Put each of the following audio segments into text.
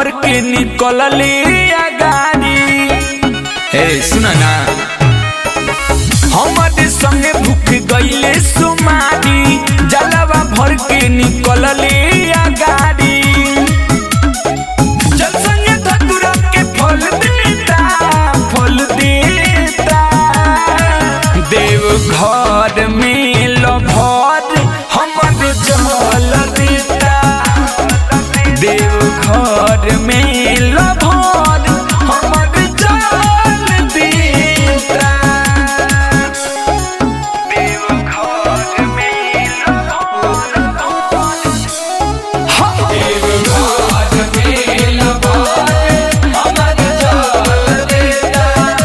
भर के निकलले गाड़ी ए सुना ना हमारे संगे भूख गईले सुमारी जलवा भर के निकलले गाड़ी जल संगे धतुरा के फल देता फल देता देव घर में लभर हमर जल देता देव घर में लभर हमर जल देता देव घर में लभर देव घर में लभर हमर जल देता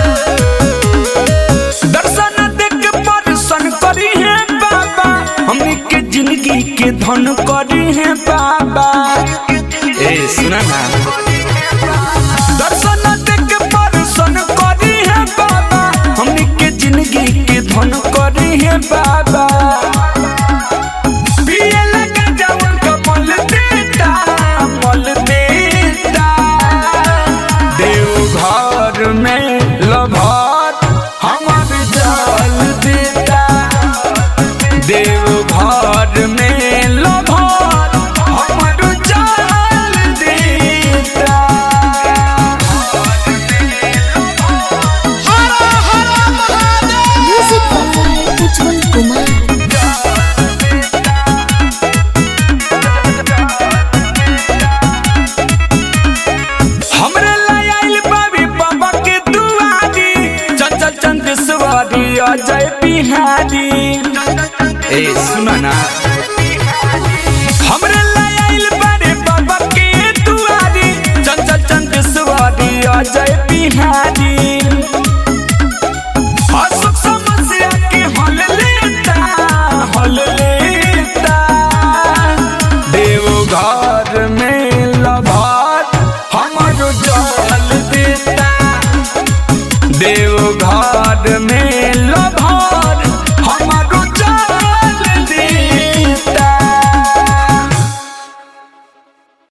दर्शन देख परसन करी है बाबा हमनी के जिंदगी के धन करी है बाबा ए सुना ना दर्शन देख परसन करी है बाबा हमनी के जिंदगी के धन करी है बाबा पिए लगा जवन कमल देता मल देता देव घर में लभर हमर जल देता देव घर में लभर हमर जल देता Music by Ujjwal Kumar. हमरे लाय आइल बाबी बाबा के दुआरी चंचल चंदेश्वरी अजय बिहारी ए सुना ना हमरे